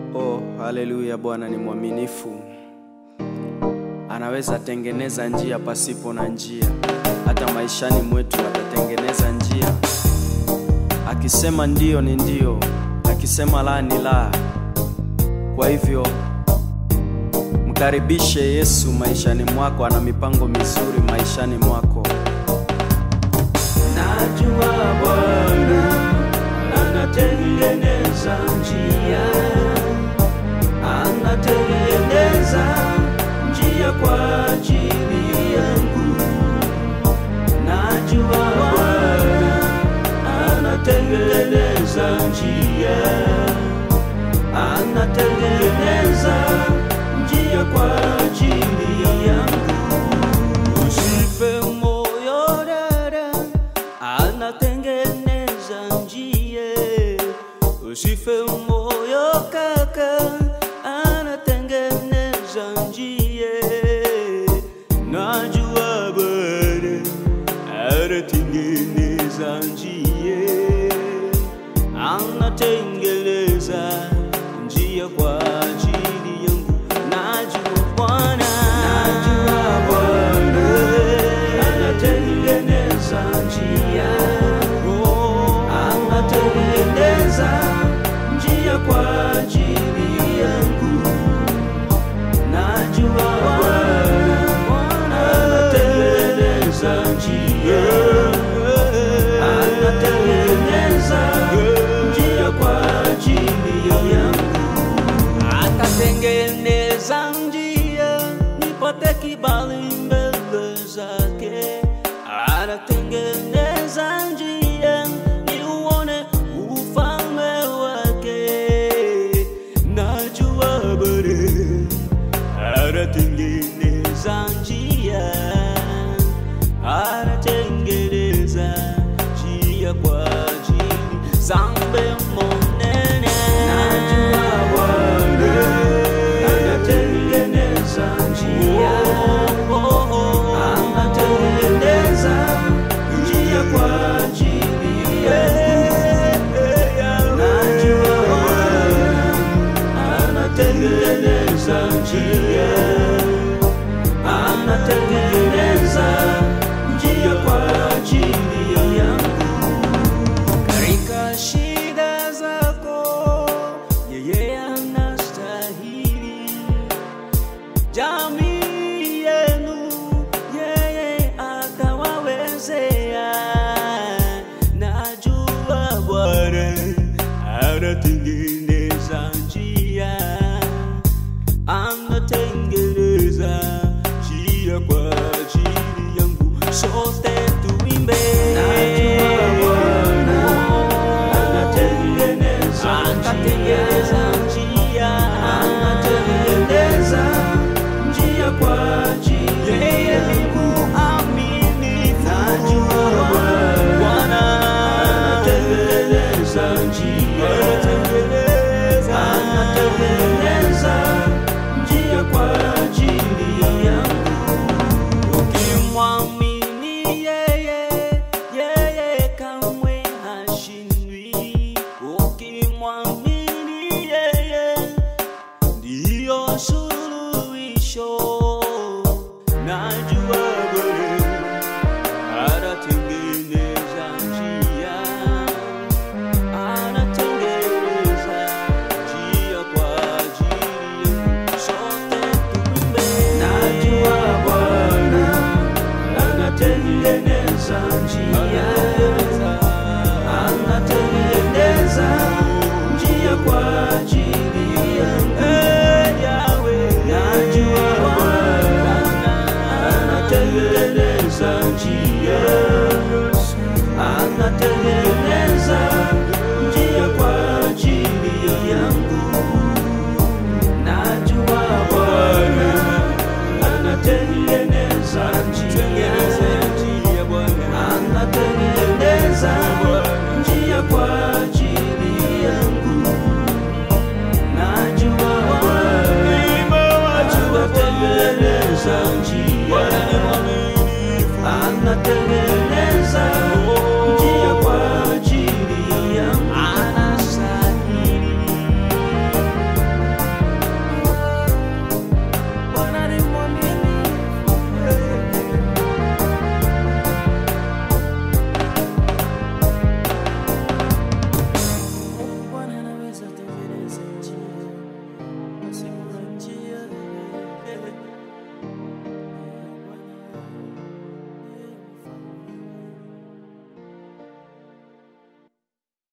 Oh, haleluya! Bwana ni mwaminifu, anaweza tengeneza njia pasipo na njia. Hata maishani mwetu atatengeneza njia. Akisema ndio ni ndio, akisema la ni la. Kwa hivyo mkaribishe Yesu maishani mwako, ana mipango mizuri maishani mwako. Najua Bwana anatengeneza njia, anatengeneza njia kwa ajili yangu. Najua Bwana anatengeneza njia, anatengeneza njia kwa ajili yangu. Usife moyo dada, anatengeneza njia. Usife moyo kaka, anatengeneza njia. Najua Bwana anatengeneza njia, anatengeneza njia kwa ajili yangu. Najua Bwana, najua Bwana anatengeneza njia, anatengeneza njia kwa ajili yangu. Najua Bwana anatengeneza njia, anatengeneza njia kwa ajili yangu atatengeneza njia nipate kibali mbele zake, atatengeneza njia niuone ufalme wake. Najua Bwana anatengeneza njia, anatengeneza njia kwa ajili zambe monene. Najua Bwana anatengeneza njia, anatengeneza njia kwa ajili yangu. Najua Bwana anatengeneza njia, anatengeneza njia kwa ajili yangu. Katika shida zako yeye anastahili, jamii yenu yeye atawawezea. Najua Bwana anatengeneza njia, anatengeneza njia kwa ajili yangu, sote tuimbe. Najua Bwana anatengeneza anatengeneza njia, anatengeneza njia kwa ajili yeye yangu. Amini, najua Bwana anatengeneza njia